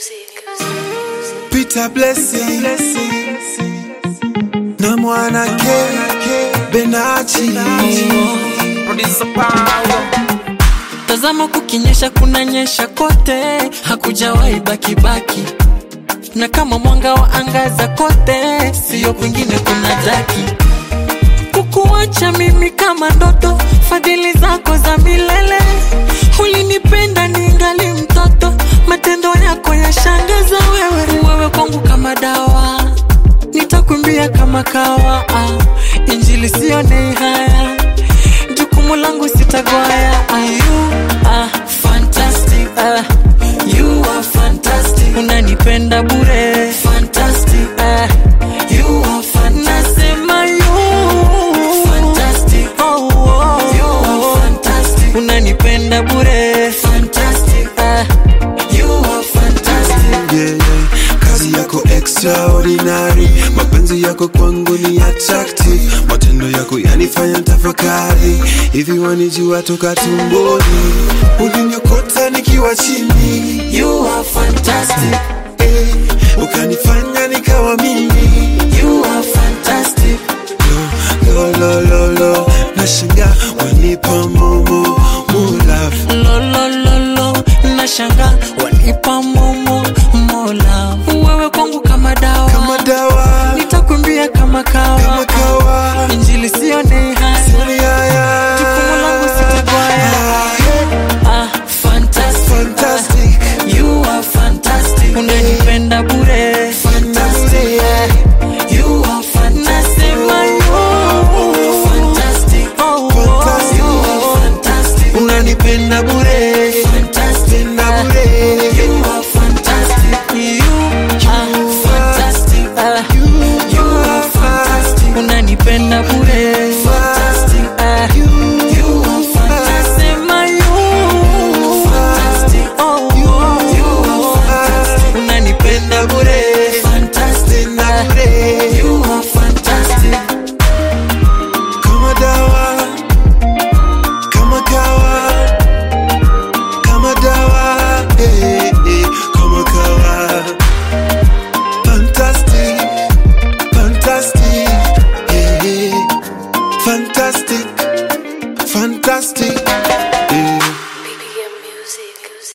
Peter Blessing na mwana K Benachi Tazama kukinyesha kunanyesha kote, hakujawahi baki baki, na kama mwanga wa angaza kote, siyo kwingine kuna daki. Kukuacha mimi kama ndoto, fadhili zako za milele. Ulinipenda ningali mtoto, matendo yako yashangaza wewe. Wewe kwangu kama dawa, nitakumbia kama kawa. Ah, Injili sione haya jukumu langu sitagwaya. Ah, you are fantastic. Ah, you are fantastic. Unanipenda bure. Fantastic. Ah, you are fantastic. Nasema you fantastic. Oh, oh, you are fantastic. Unanipenda bure. Fantastic. Ah, you are fantastic. yeah, yeah. Kazi yako extraordinary, mapenzi yako kwangu ni attractive, matendo yako yanifanya tafakari, hivi wanijua toka tumboni, uliniokota nikiwa chini, You are fantastic. eh, ukanifanya nikawa mimi, You are fantastic. lo, lo, lo, lo, nashangaa wanipa momo mulafu lo lo lo lo nashanga wanipa momo mola wewe kwangu kama dawa kama dawa, nitakumbia kama kawa kama kawa, injili sione haya sioni haya. jukumu langu sitagwaya Ah, yeah. ah, fantastic. Fantastic. Ah, you are fantastic unanipenda bure Fantastic. you are fantastic nasema you fantastic oh, Fantastic. you are fantastic unanipenda bure fantastic Tena bure.